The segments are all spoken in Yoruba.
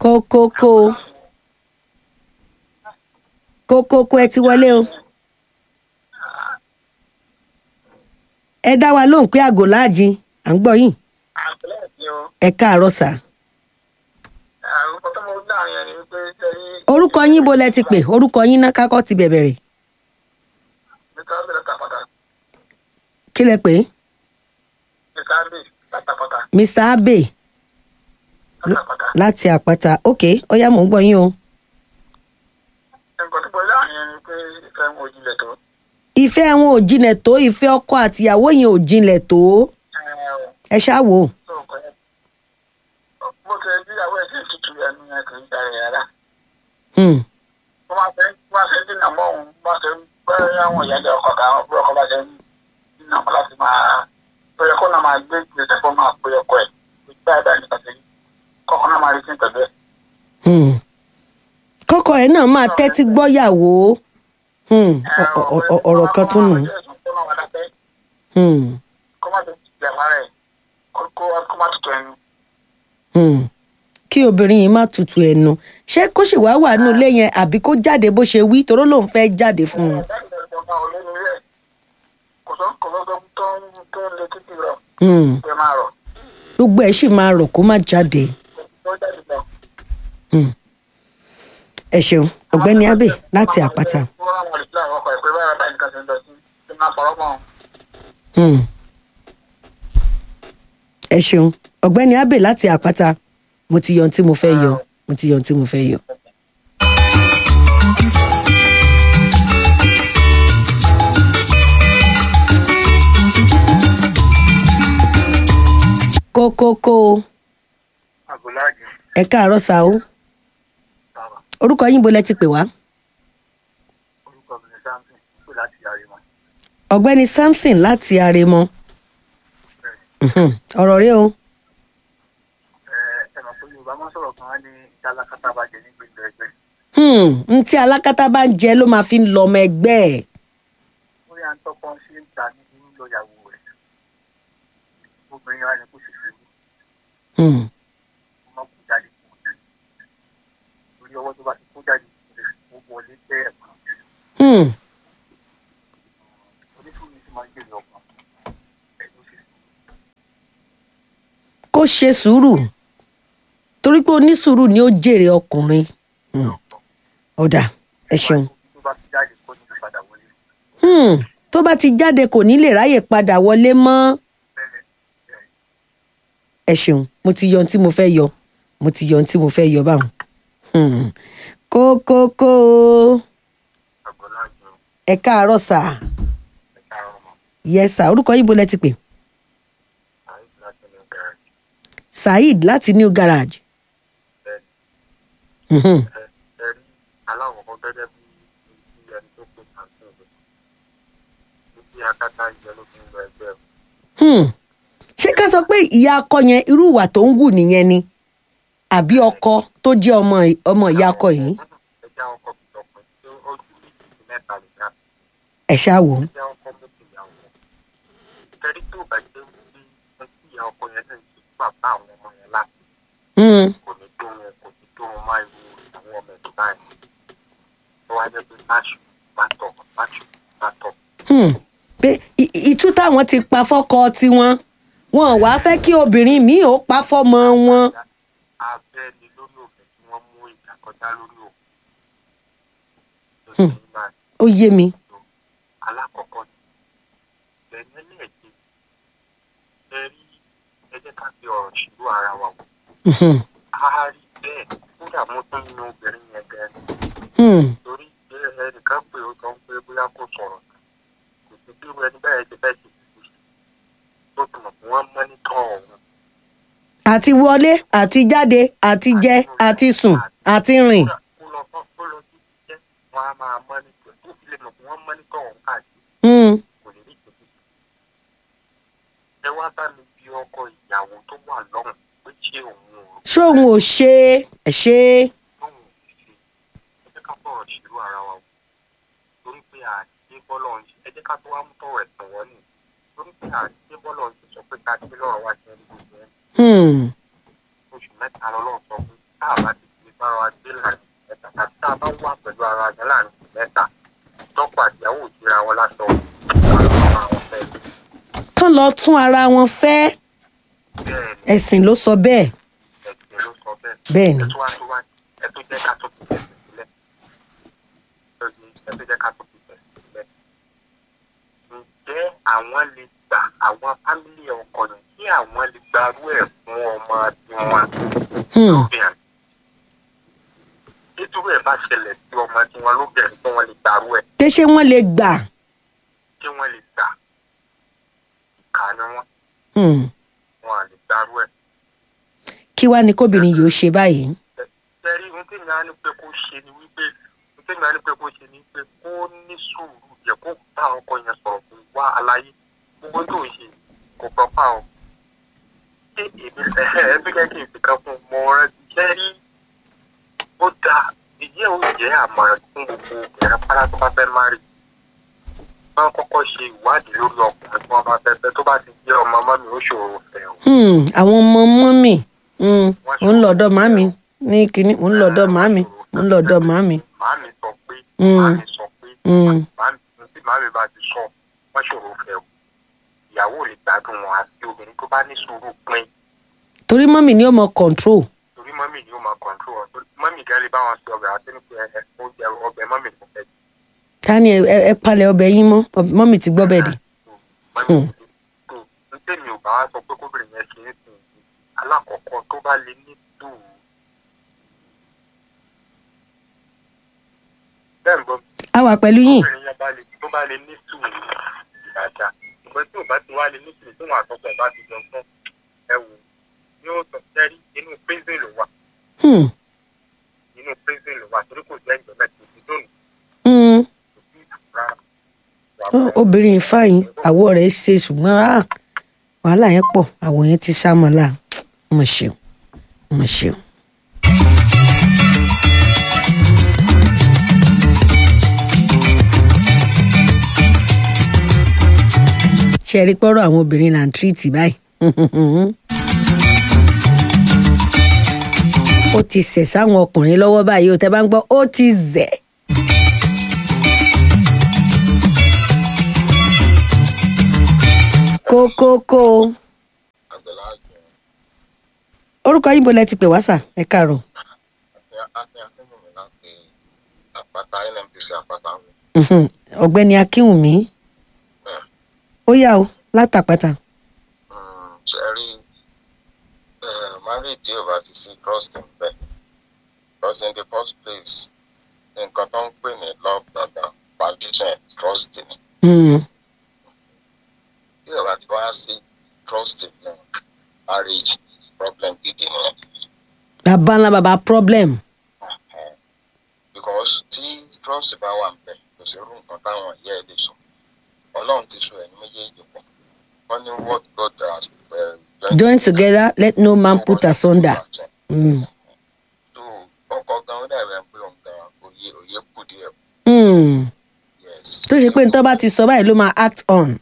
kókókó kókókó ẹ ti wọlé o ẹ dá wa lóhùn pé àgò láàjìn à ń gbọ́ yìí àtìlẹ́yìn o ẹ káàárọ̀ sà àrùn tó mọ láàrin ẹni wípé sẹ́yìn orúkọ yín bó lẹ ti pè orúkọ yín náà kákọ́ ti bẹ̀bẹ̀ rẹ̀ nípa bẹ̀rẹ̀ tàpátá kí lẹ pè é nípa bẹ̀ tàpátá mr abe tàpátá láti àpáta ok ọyá mò ń gbọ́ yín o nǹkan tó mọ láàrin ẹni pé ìfẹ́ wọn ò jinlẹ̀ tó ìfẹ́ wọn ò jinlẹ̀ tó ìfẹ́ ọkọ àtìyàwó yẹn ò jinlẹ̀ tó ẹ ṣáà wò ó tó kọ́ ẹ bó ṣe bí àwọn ẹ̀sìn tutù ẹnu yẹn kì í ṣe àrẹ̀ rárá Hmm, wọ́n máa fẹ́ wọ́n máa fẹ́ dínà mọ́ òun bá ṣe ń pẹ́ àwọn ìyáálé ọkọ̀ káwọn bí ọkọ̀ bá ṣe ń dínà mọ́ láti máa pẹ̀lẹ́ kó náà máa gbé ìgbésẹ̀ fún máa pé ọkọ̀ ẹ̀ ìgbà ẹ̀dá nípa ṣe kọ́kọ́ náà máa rí sí pẹ̀lú ẹ̀. hmm. kọ́kọ́ ẹ̀ náà máa tẹ́tí gbọ́yàwó Hmm, ọ- ọ- ọ- ọ̀rọ̀ kan tún nù Hmm, kó má tó ti àmàrà ẹ̀ kó má tutù ẹnu. hmm. kí obìnrin yìí má tutù ẹnu ṣé kó sì wá wà nínú ilé yẹn àbí kó jáde bó ṣe wí toró lòun fẹ́ jáde fún un kò sọ kò sọ tó ń tó ń lé títì rọ Hmm, ẹ máa rọ gbogbo ẹ̀ sì máa rọ̀ kó má jáde tó jáde lọ. Hmm. ẹ ṣeun ọ̀gbẹ́ni abe láti àpáta. wọ́n rán wọn lè fi àwọn ọkọ̀ ẹ̀ pé báyọ̀ báyìí nǹkan ṣe ń lọ sí ṣe máa fọwọ́ mọ́ Hmm. ẹ ṣeun ọ̀gbẹ́ni abe láti àpáta mo ti yọ ohun tí mo fẹ́ yọ mo ti yọ ohun tí mo fẹ́ yọ. kókókó àgùláàjì ẹ káàárọ̀ sá o bàbá orúkọ yín bo lẹ ti pè wá orúkọ mi ní samson pé láti yàrá mọ́ ọ̀gbẹ́ni samson láti aremọ Mhm. ọ̀rọ̀ rẹ o ẹ ẹ mọ̀ pé yorùbá máa ń sọ̀rọ̀ kan á ní tálákátá bàjẹ́ ní gbèsè ẹgbẹ́ Hmm, n tí alákatá bá ń jẹ ló máa fi ń lọ ọmọ ẹgbẹ́ ẹ̀. ó yà ń tọ́kọ́ ṣe ń ta ní lọ́yàwó rẹ̀ obìnrin wa ni kò sì fi wú Hmm. ọmọ kò jáde kò jáde torí ọwọ́ tó bá ti kó jáde kò lè kó wọlé tẹ́ ẹ̀kan Hmm. oníṣòwò ti máa ń jèrè ọkàn ẹ̀ ló sì kó ṣe sùúrù torí pé onísùúrù ni ó jèrè ọkùnrin Hmm. ọ̀dà ẹ ṣeun tó bá ti jáde kó ní ìpadà wọlé Hmm. tó bá ti jáde kò ní lè ráyè padà wọlé mọ́ bẹ́ẹ̀ bẹ́ẹ̀ ẹ ṣeun mo ti yọ ohun tí mo fẹ́ yọ mo ti yọ ohun tí mo fẹ́ yọ báwọn. Hmm. kókókó àgbọ̀láàjò ẹ káàárọ̀ sà ẹ̀ka ọmọ yẹ sà orúkọ yín bo lẹ ti pè àìsí láti ní gàràjì saheed láti new garage. bẹ́ẹ̀ Mhm. ẹ ẹ rí aláwọ̀kọ́ gẹ́gẹ́ bí bí ẹni tó pè kàńtì rẹ̀ títí akátá ìjẹ́ ló fi ń lọ ẹgbẹ́ rẹ̀. Hmm. ṣé ká sọ pé ìyá akọ yẹn irú ìwà tó ń wù nìyẹn ni àbí ọkọ tó jẹ́ ọmọ ọmọ ìyá akọ yìí ẹja ọkọ kìtọ̀pẹ́ tí ojú méjì sí mẹ́ta lè ga ẹ ṣáà wò ó. ẹja ọkọ méjì ìyàwó kẹrí tó bá jẹ́ wípé ẹ tí ìyá ọkọ yẹn náà ti bàbá àwọn ọmọ yẹn láti Hmm. kò ní tó wọn kò ní tó wọn máa irú àwọn ọmọ ẹ̀dùn báyìí ó wá jẹ́ pé báṣù bá tọ̀ báṣù bá tọ̀ Hmm. pé ì- ì- ìtú táwọn ti pa fọ́kọ tiwọn wọn ò wá fẹ́ kí obìnrin míì ó pa fọ́mọ wọn. abẹ́ ni lórí òfin tí wọ́n mú ìjà kọjá lórí òfin tó ṣe ń máa ó yé mi. tó alákọ̀ọ́kọ́ ni ẹ̀yìn ẹlẹ́ẹ̀kejì ẹ rí ẹ jẹ́ ká fi ọ̀rọ̀ ṣìlú ara wa wò Mhm. a rí bẹ́ẹ̀ kódà mo tún ní obìnrin yẹn gan Hmm. torí pé ẹnìkan pé ó sọ pé bóyá kò sọ̀rọ̀ kò sí bí ẹni bẹ́ẹ̀ ti fẹ́ ṣe kìkì tó tún mọ̀ pé wọ́n mọ́nítọ̀ ọ̀hún àti wọlé àti jáde àti jẹ àti sùn àti rìn. kó lọ fọ́ kó lọ sí iṣẹ́ wọn á máa mọ́nítọ̀ tó fi lè mọ̀ pé wọ́n mọ́nítọ̀ ọ̀hún káàkiri Hmm. kò lè rí ìtòkì. ẹ wá bá mi bí ọkọ ìyàwó tó wà lọ́hùn pé ṣé òun ò ṣóun ò ṣe é ẹ ṣe é. lóhùn ò ṣe ẹ jẹ́ ká bọ̀rọ̀ ṣèlú ara wa wò torí pé àdé bọ́lọ̀ ń ṣe ẹ jẹ́ ká tó wá mú tọ̀rọ̀ ẹ̀sìn wọ́n nì torí pé àdé bọ́lọ̀ ń ṣe sọ pé ká dé lọ́rọ̀ wá ṣe ń gbogbo ẹ̀ Hmm. oṣù mẹ́ta lọ́lọ́ sọ pé tá a bá ti bára wa gbé láàrin mẹ́ta tàbí tá a bá wà pẹ̀lú ara wa láàrin mẹ́ta tọ́pọ̀ àtìyàwó òjìra wọn láṣọ àwọn àwọn fẹ́ kán lọ tún ara wọn fẹ́ bẹ́ẹ̀ ni ẹ̀sìn ló sọ bẹ́ẹ̀ ẹ̀sìn ló sọ bẹ́ẹ̀. bẹ́ẹ̀ ni ẹ tó wá tó wá ẹ tó jẹ́ ká tó fi tẹ̀sí sílẹ̀ lóye ẹ tó jẹ́ ká tó fi tẹ̀sí sílẹ̀. ǹjẹ́ àwọn lè gbà àwọn fámìlì ọkọ yẹn kí àwọn lè gbarú ẹ̀ fún ọmọ tiwọn Hmm, lóbìnrin? nítorí ẹ̀ bá ṣẹlẹ̀ sí ọmọ tiwọn lóbìnrin kí wọ́n lè gbarú ẹ̀ ṣé ṣé wọ́n lè gbà kí wọ́n lè gbà kà ní wọ́n Hmm, wọn à lè gbarú ẹ̀. kí wàá ní kóbìnrin yìí ó ṣe báyìí tẹ́rí ohun tí mi á ní pé kó ṣe ni wípé ohun tí mi á ní pé kó ṣe ni wípé kó ní sùúrù yẹ kó bá ọkọ yẹn sọ̀rọ̀ kó wá aláyé gbogbo tó ń ṣe kò gbọ́ pa ọ́. ṣé èmi ẹ̀hẹ́ ẹ bí kẹ́kẹ́ ìfi kan fún mọ ọ̀rẹ́ tẹ́rí ó dáa ìjẹ́ ò jẹ́ àmọ̀ràn fún gbogbo obìnrin pátá tó bá fẹ́ má rí. wọ́n kọ́kọ́ ṣe ìwádìí lórí ọkùnrin tí wọ́n bá fẹ́ fẹ́ tó bá ti jẹ́ ọmọ mọ́mi ó ṣòro fẹ́ o. Hmm, àwọn ọmọ mọ́mì hmm, mò ń lọ́dọ̀ màmí ní kínní mò ń lọ́dọ̀ màmí mò ń lọ́dọ̀ màmí màámi sọ pé Mm. màámi sọ pé Hmm, màámi tí màámi bá ti sọ wọn ṣòro fẹ́ o ìyàwó ò lè gbádùn wọn àti obìnrin tó bá ní sùúrù pín torí mọ́mì ni ó mọ control torí mọ́mì ni ó máa kọ̀ǹtró wọn torí mọ́mì gan lè bá wọn ṣe ọbẹ̀ àti nípa ẹ̀ oúnjẹ ọbẹ̀ mọ́mì ló fẹ́ jẹ. ta ni ẹ ẹ palẹ̀ ọbẹ̀ yín mọ́ Ọb- mọ́mì ti gbọ́ bẹ́ẹ̀ dì mọ́mì tó ń tẹ̀mí ò bá wá sọ pé kóbìnrin yẹn ṣe é sìn yìí alákọ̀ọ́kọ́ tó bá lè ní sùúrù bẹ́ẹ̀ ń gbọ́ a wà pẹ̀lú yín obìnrin yẹn bá lè tó bá lè ní sùúrù dáadáa ṣùgbọ́n tí ò bá ti wá lè ní sùúrù tí wọn àtọkọ ẹ̀ bá ti jọ fún ẹ wò yóò sọ sẹ́rí inú prison ló wà Hmm, inú prison ló wà torí kò jẹ́ ìjọba tó ti dóni hmm. kò sí ìtura wà Ó, obìnrin fáyín àwọ̀ rẹ̀ ṣe ṣùgbọ́n ah, wàhálà yẹn pọ̀ àwọ̀ yẹn ti sá mọ́lá mo ṣeun mo ṣeun. ṣe rí pọ́rọ̀ àwọn obìnrin là ń tírìtì báyìí. ó ti sẹ̀ sáwọn ọkùnrin lọ́wọ́ báyìí ó tẹ́ bá ń gbọ́ ó ti zẹ̀. kókókó àgbẹ̀lá àjọ orúkọ yín bo lẹ ti pè wá sà ẹ káàárọ̀. àti àti akínwùmí láti àpáta nnpc àpáta mi. Mhm. ọ̀gbẹ́ni akínwùmí ó yà ó látàpátá. ṣe rí marriage tí ò bá ti sí trust ń bẹ because in the first place nǹkan tó ń pè ní love dada foundation ẹ̀ trust ni Mm. tí ò bá ti wá sí trust ní marriage problem gidi nìyẹn bàbá ńlá bàbá problem. because tí trust bá wà ń bẹ kò sí irú nǹkan táwọn ìyá ẹ lè sọ ọlọ́run ti so ẹ̀yin méjèèjì pọ̀ wọ́n ní what God has uh, join together let no man put asunder. Mm. tó ọkọ gan ó dàbẹ̀ pé òun gan òye òye kù díẹ̀ Mm. yes. tó ṣe pé nítorí bá ti sọ báyìí ló máa act on.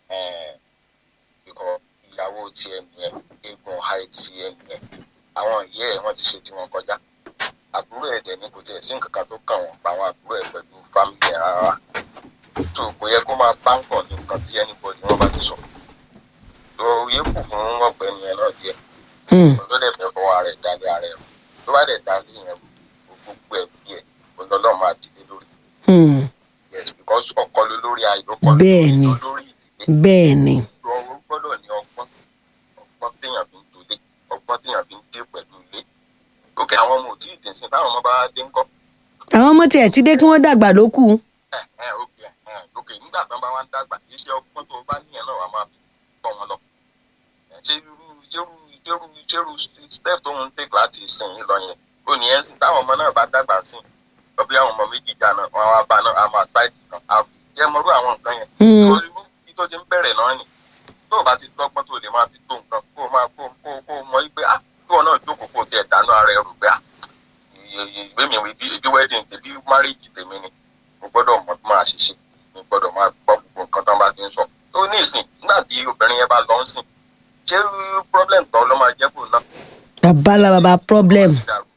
ikọ̀ ìyàwó tiẹ̀ nìyẹn eégún háì tiẹ̀ nìyẹn àwọn ìyá ẹ̀ wọ́n ti ṣe tí wọ́n kọjá àbúrò ẹ̀ dẹ̀ ní kò tiẹ̀ sí nǹkan kan tó kàn wọ́n pa àwọn àbúrò ẹ̀ pẹ̀lú fámìlì ẹ̀ rárá tó kò yẹ kó máa bá nǹkan ní nǹkan tí anybody wọ́n bá ti sọ tó yẹ kù fún ọ̀gbẹ́ni ẹ̀ náà díẹ̀ Mm. ló dẹ̀ fẹ́ fọwọ́ ara ẹ̀ dálé ara ẹ̀ rò tó bá dẹ̀ dálé yẹn gbogbo ẹ̀ bí ẹ̀ olólọ́ máa dìde lórí Mm. yes because ọkọ ló lórí ayò ọkọ ló Bẹ́ẹ̀ni. lórí ìdílé bẹ́ẹ̀ ni ọ̀rọ̀ gbọ́dọ̀ ní ọgbọ́n ọgbọ́n téèyàn fi ń tolé ọgbọ́n téèyàn fi ń dé pẹ̀lú ilé òkè àwọn ọmọ ò tí ì dé sí táwọn ọmọ bá dé ńkọ́ àwọn ọmọ tiẹ̀ ti dé kí wọ́n dàgbà ló kù. ẹ ẹ òkè ẹ òkè nígbà tán bá wá ń dàgbà kì í ṣe ọgbọ́n tó bá níyẹn náà wà máa fi tọ́ wọn lọ ẹ ṣé irú ṣérú ṣérú ṣérú step tó ń take láti sìn yín lọ yẹn ó ní ẹ ń sìn táwọn ọmọ náà bá dàgbà sí i lọ bí àwọn ọmọ méjì jà náà wọn á bá náà á máa ṣáìdì kan á jẹ́ mọ́rú àwọn nǹkan yẹn Mm. torí bí tó ti ń bẹ̀rẹ̀ náà nì tó o bá ti dọ́gbọ́n tó lè máa fi tó nǹkan kó o máa kó kó kó o mọ pé ah kí wọn náà jókòó kó o tiẹ̀ dáná ara ẹ rò pé ah ìwé mi ibi ibi wedding tèmi marriage tèmi ni mo gbọ́dọ̀ mọ bí máa ṣe ṣe mo gbọ́dọ̀ máa gbọ́ gbogbo nǹkan tó ń bá ti ń sọ tó ní ìsìn nígbà tí obìnrin yẹn bá lọ ń sìn ṣé problem kan ló máa jẹ́ kó náà bàbá ńlá bàbá problem. dàrú ẹ̀ tí nǹkan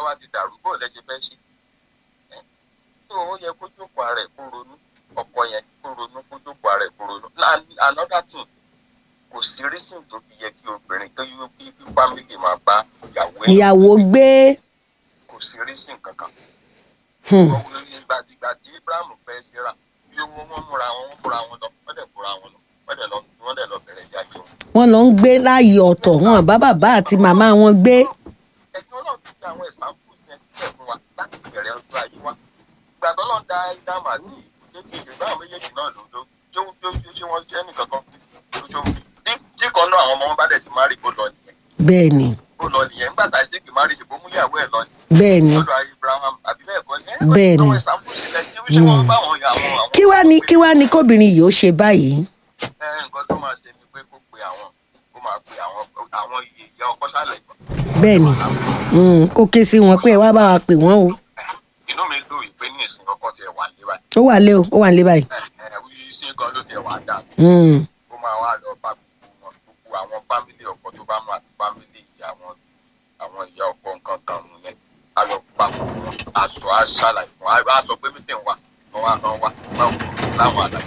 wá ti dàrú bó lẹ ṣe fẹ́ ṣe ẹ tó ó yẹ kó jókòó ara ẹ̀ kó ronú ọkọ yẹn kó ronú kó jókòó ara ẹ̀ kó ronú Na- another thing kò sí reason tó fi yẹ kí obìnrin tó yí kí kí family máa bá ìyàwó ẹ̀ ìyàwó gbé kò sí reason kankan hmm, ìgbà ìgbà tí ibrahim fẹ́ ṣe rà bí owó wọn múra wọn wọn múra wọn lọ wọ́n dẹ̀ múra wọn lọ wọ́n dẹ̀ lọ wọ́n dẹ̀ lọ bẹ̀rẹ̀ ìjà jẹun. wọ́n lọ ń gbé láàyè ọ̀tọ̀ wọn bá bàbá àti màmá wọn gbé ẹ̀yin ọlọ́run ti fi àwọn ìsàmpù yẹn sílẹ̀ fún wa láti bẹ̀rẹ̀ ọjọ́ ayé wa ìgbà tó lọ́n da ìdáàmú àti ìdókè báwọn méjèèjì náà ló ló jó jó jó ṣé wọ́n jẹ́ nìkan kan tó jó tí tí kan náà àwọn ọmọ wọn bá dẹ̀ ti má rí kó lọ nìyẹn bẹ́ẹ̀ ni kó lọ nìyẹn nígbà tá a ṣe kì má rí ṣèbó mú ìyàwó ẹ̀ lọ bẹ́ẹ̀ ni lọ́dọ̀ abraham àbí bẹ́ẹ̀ kọ́ ni Bẹ́ẹ̀ ni. àwọn ìsàmpù sílẹ̀ tí ṣé wọ́n bá àwọn àwọn àwọn kí wá ní kí wá ní kóbìnrin yìí ó ṣe báyìí ẹ nǹkan tó máa ṣe ni pé kó pe àwọn kó máa pe àwọn àwọn iye ìyá ọkọ sálẹ̀ ìgbọ̀n bẹ́ẹ̀ ni hmm, kó ké sí wọn pé ẹ wá bá wa pè wọ́n o inú mi dùn ìpè ní ìsìn ọkọ tiẹ̀ wà lé báyìí ó wà lé o ó wà lé báyìí ẹ ẹ wí sí gan ló tiẹ̀ wà dáa hmm, ó máa wá lọ bá gbogbo wọn gbogbo àwọn fámìlì ọkọ tó bá mú àti fámìlì ìyá wọn àwọn ìyá ọkọ nǹkan kan mú yẹn á lọ bá gbogbo wọn aṣọ aṣàlàyé fún wa á sọ pé mítìn wa wọn wá kan wá báwo láwọn àlàyé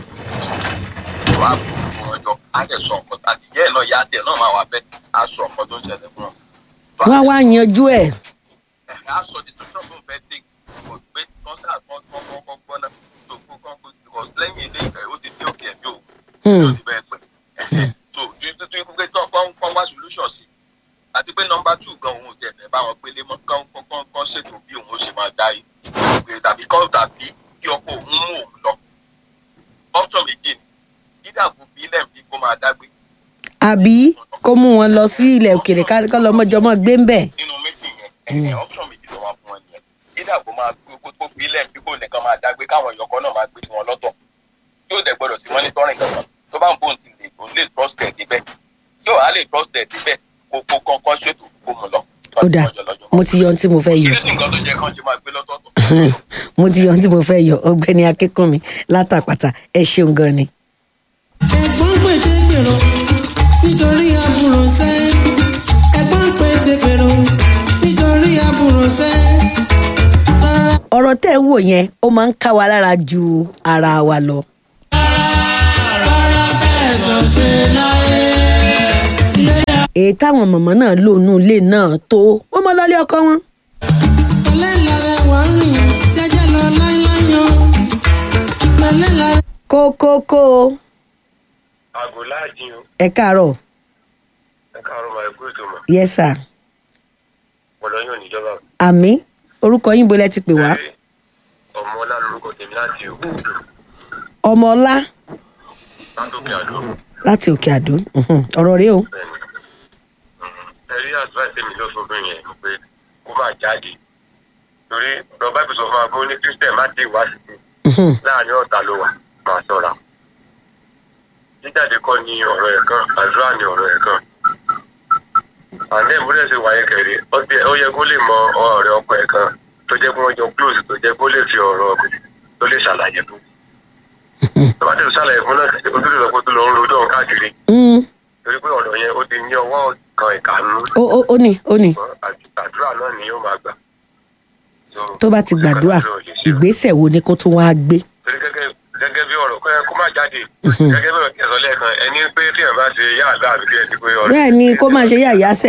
wà á fún wọn jọ á dẹ̀ sọ nǹkan àti ìyá ẹ̀ náà ìyá tẹ̀ náà máa wà bẹ́ẹ̀ á sọ nǹkan tó ń ṣẹlẹ̀ fún wọn. wọ́n wá yanjú ẹ̀ ẹ̀ á sọ decision tó ń fẹ́ take kò pé kọ́ńtà kan kan kan kan gbọ́ náà tó kó kan kó because lẹ́yìn ilé ìfẹ́ ó ti dé òkè ẹ̀mí òun hmm, yóò ti bẹ́ẹ̀ pẹ́ so tuntun ikú pé tán kán kán wá solution sí àti pé nọmba two gan òun ò tẹ̀ fẹ́ bá wọn gbélé mọ́ kán kán kán kán ṣètò bí òun ó ṣe máa dá yìí tàbí kán tàbí kí ọkọ òun mú òun lọ option méjì ni dídàbò bí ilẹ̀ bí kó máa dágbé àbí kó mú wọn lọ sí ilẹ̀ òkèèrè ká- kọ́ lọ́mọjọmọ́ gbé ń bẹ̀ nínú méjì yẹn ẹ̀ option méjì ló wà fún ẹ nìyẹn dídàbò máa gbé kó tó bí ilẹ̀ bí kò nìkan máa dágbé káwọn ìyọkọ náà máa gbé tiwọn lọ́tọ̀ yóò dẹ̀ gbọ́dọ̀ sí monitoring kankan tó bá ń bóun ti lè òun lè trust ẹ̀ débẹ̀ yóò á lè trust ẹ̀ débẹ̀ kó kó kankan ṣètò kó mu lọ. ó dà mo ti yọ ohun tí mo fẹ́ yọ Oríṣi nǹkan tó jẹ́ kán ṣe máa gbé lọ́tọ̀ọ̀tọ̀. mo ti yọ ohun tí mo fẹ́ yọ ọgbẹ́ni akínkùnmi látàpàtà ẹ ṣeun gan ni. ẹ̀gbọ́n pète gbèrò nítorí àbúrò sẹ́ ẹ̀gbọ́n pète gbèrò nítorí àbúrò sẹ́ rárá ọ̀rọ̀ tẹ́ ẹ wò yẹn ó máa ń ká wa lára ju ara wa lọ. rárá fẹ̀sọ̀ ṣe láyé ilé èyí táwọn mọ̀mọ́ náà lò nù ilé náà tó wọ́n mọ lọ́lé ọkọ wọn. pẹ̀lẹ́ lára wà ń rìn jẹ́jẹ́ lọ láíláyàn pẹ̀lẹ́ lára. kókókó àgò láàjìn o ẹ káàárọ̀ ẹ káàárọ̀ máa kú ètò mọ̀ yes sir ọ̀dọ̀ yóò níjọba. àmì orúkọ yín bolẹ̀ ti pè wá ọmọ ọlá lorúkọ tèmi láti òkú ọmọọlá látòkè àdó láti òkè àdó mhm, ọ̀rọ̀ rèé o bẹ́ẹ̀ni. ẹ rí advice tèmi lọ fún obìnrin yẹn ni pé kó máa jáde torí lọ bá ìbùsọ̀ fún agbó ní christian má dé wá sí i Mhm, láàrin ọ̀tá ló wà máa ṣọ́ra. jíjáde kọ́ ni ọ̀rọ̀ ẹ̀ kan àdúrà ni ọ̀rọ̀ ẹ̀ kan. àná ìmúlẹ̀ ṣe wáyé kẹrì ó ti- ó yẹ kó lè mọ ọ̀rẹ́ ọkọ ẹ̀ kan tó jẹ́ pé wọ́n jọ close tó jẹ́ kó lè fi ọ̀rọ̀ tó lè ṣàlàyé fún. tó bá tẹ̀sí ṣàlàyé fún náà kò tó lè sọ pé tó lọ ń rojọ́ òun káàkiri mm, torí pé ọ̀rọ̀ yẹn ó ti ní ọwọ́ kan ìkànnú ó ó ó ní ó ní àdúrà náà ni yóò máa gbà. So, tó bá ti gbàdúrà kò sí nǹkan tó lè ṣe. ìgbésẹ̀ wo ni kó tún wá gbé. torí gẹ́gẹ́ gẹ́gẹ́ bí ọ̀rọ̀ kọ́ ẹ kó má jáde gẹ́gẹ́ bí ọ̀rọ̀ kí ẹ sọ lẹ́ẹ̀kan ẹni pé tí ẹ bá ṣe yá àgbà àbí kí ẹ ti pé ọ̀rọ̀. bẹ́ẹ̀ ni kó máa ṣe yàyà sẹ̀.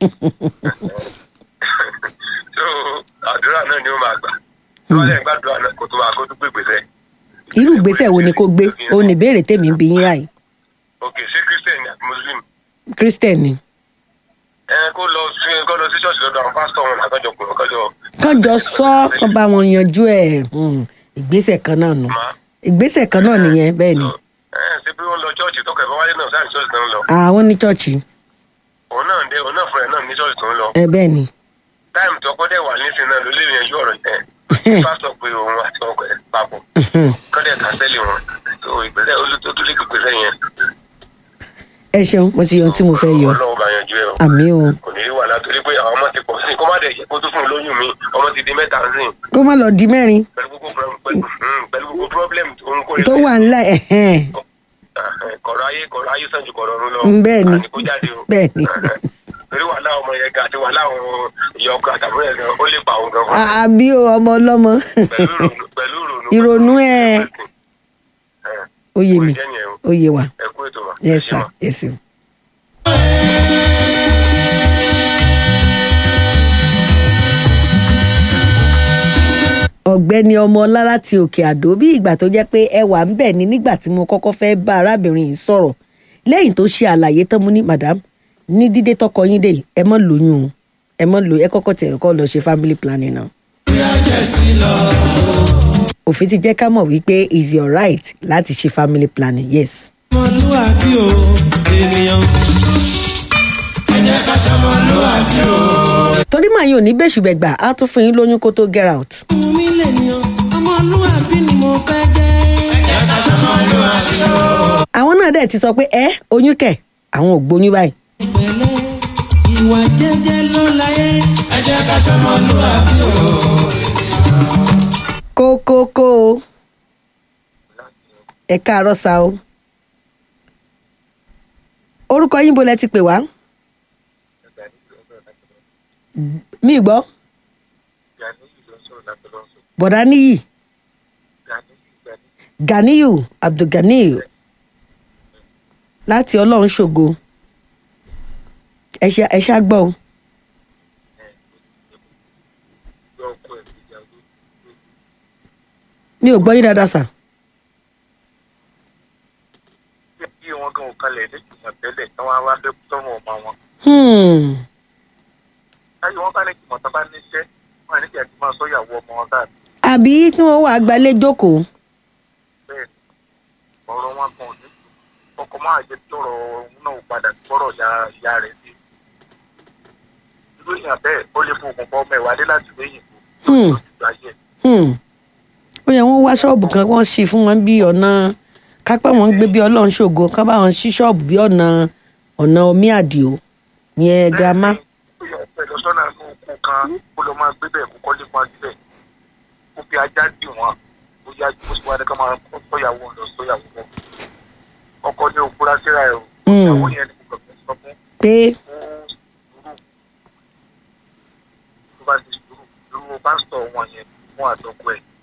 so àdúrà náà ni ó máa gbà tí wọ́n lẹ́yìn gbàdúrà náà kó tó máa kó tó gbé gbèsè. irú ìgbésẹ̀ wo ni kó gbé ó ní ìbéèrè tèmi ń bi yín báyìí ok ṣé christian àti muslim christian ni ẹ kó lọ sí kó lọ sí ṣọ́ọ̀ṣì lọ́dọ̀ àwọn pásítọ̀ wọn àkànjọ pé ọkànjọ kán jọ sọ kán bá wọn yanjú ẹ̀ mm, ìgbésẹ̀ kan náà nù máa. ìgbésẹ̀ kan náà nìyẹn bẹ́ẹ̀ ni ẹ ṣe bí wọ́n lọ ṣọ́ọ̀ṣì tó kẹfẹ́ wáyé náà sáà ní ṣọ́ọ̀ṣì tó ń lọ àwọn ní chọ́ọ̀chì òun náà dé òun náà fúnra ẹ̀ náà ní ṣọ́ọ̀ṣì tó ń lọ ẹ bẹ́ẹ̀ ni táìmù tó kọ́ dẹ̀ wà nísìnyí náà ló lè yanjú ọ̀rọ̀ yẹn pásítọ̀ pé òun àti ọkọ ẹ̀ papọ̀ Mhm. kọ́dẹ̀ kàńsẹ́lì wọn tó ìgbésẹ̀ olùtọ́jú lè gbèsè yẹn ẹ ṣeun mo ti yan tí mo fẹ́ yọ ọlọ́run bá yanjú ẹ̀ o àmì o kò ní í wà látòrí pé àwọn ọmọ ti pọ̀ sí i kó má dẹ̀ yẹ kó tó fún un lóyún mi ọmọ ti di mẹ́ta sí i kó má lọ di mẹ́rin pẹ̀lú gbogbo pro- pẹ̀lú hmm, pẹ̀lú gbogbo problem tó ń kó tó wà ńlá ẹ̀hẹ́n kọ̀rọ̀ ayé kọ̀rọ̀ ayé sàn ju kọ̀rọ̀ ọ̀run lọ Mm, bẹ́ẹ̀ ni. àní kó jáde o Bẹ́ẹ̀ ni. torí wàhálà ọmọ yẹn gan àti wàhálà àwọn ìyá ọkọ àtàbúrò yẹn gan ó lè pa òun gan fún À- àbí o ọmọ ọlọ́mọ pẹ̀lú ìrònú pẹ̀lú ìrònú. Ìrònú ẹ̀. ẹ̀ ó yé mi kò jẹ́ yẹn o. ó yé wa ẹ kú ètò wa. yes Ẹ ṣé sir ma. yes sir. ọ̀gbẹ́ni ọmọọlá láti òkè àdó bí ìgbà tó jẹ́ pé ẹ wà ń bẹ̀ ni nígbà tí mo kọ́kọ́ fẹ́ bá arábìnrin yìí sọ̀rọ̀ lẹ́yìn tó ṣe àlàyé tán mo ní madam ní dídé tọkọ yín dé yìí, ẹ mọ́ lóyún o ẹ mọ́ lóyún ẹ kọ́kọ́ tiẹ̀ kọ́ lọ ṣe family planning náà. òfin ti jẹ́ ká mọ̀ wípé is your right láti ṣe family planning yes. ọmọlúwàbí o ènìyàn. ẹ jẹ́ ká ṣọmọlúwàbí o. torí màá yín ò ní bẹ́ṣùbẹ̀gbà á tún fún yín lóyún kó tó get out. ọmọ mi lè níyàn ọmọlúwàbí ni mo fẹ́ jẹ́. ẹ jẹ́ ká ṣọmọlúwàbí o. àwọn náà dẹ̀ ti sọ pé ẹ oyún kẹ̀ àwọn ò gbóyún báyìí. pẹ̀lẹ́ ìwà jẹ́jẹ́ ló láyé. ẹ jẹ́ ká ṣọmọlúwàbí o. kókókó o ẹ káàárọ̀ sa o orúkọ yín bo lẹ ti pè wá mi gbọ́ bọ̀dá níyì ganiyu abdulganiyu láti ọlọ́run ṣògo ẹ ṣá- ẹ ṣá gbọ́ o mi ò gbọ́ yín dáadáa sà bí wọn gan òkalẹ̀ lẹ́jùmọ̀ tẹ́lẹ̀ tí wọ́n á wá fẹ́ tọ́mọ ọmọ wọn. Hmm. láyé wọn bá ní jùmọ̀ tó bá níṣẹ́ wọn ní kí ẹ ti máa sọ́yàwó ọmọ wọn káàkiri àbí kí wọ́n wà gbalẹ̀ jókòó bẹ́ẹ̀ ni ọ̀rọ̀ wọn kan ò ní kú ọkọ̀ máa jẹ́ kí ọ̀rọ̀ òun náà padà gbọ́rọ̀ ya ìyá rẹ̀ sí. irú èèyàn bẹ́ẹ̀ ó lè fún òkùnkùn ọmọ ìwádé láti lóyìn kú Hmm. lójú ayé Hmm. ó yẹ wọ́n wá ṣọ́ọ̀bù kan wọ́n ṣí fún wọn bí ọ̀nà kápẹ́ wọn ń gbé bí ọlọ́run ṣògo ká bá wọn ṣí ṣọ́ọ̀bù bí ọ̀nà ọ̀nà omi àdìo yẹn girama. ó yẹ ọ̀pẹ lọ sọ́nà inú oko kan kó lọ máa gbé bẹ́ẹ̀ kó kọ́lé fún adílẹ̀ kó fi ajá dì wọ́n ó yá kó sì wá ní ká máa kọ́ sọ́yàwó lọ sọ́yàwó lọ ọkọ ní òkúra síra ẹ̀ o Hmm. ìyàwó yẹn ni kò kàn sọ fún pé ó sùúrù tó bá ti sùúrù irú pásítọ̀ wọn yẹn fún àtọkọ ẹ̀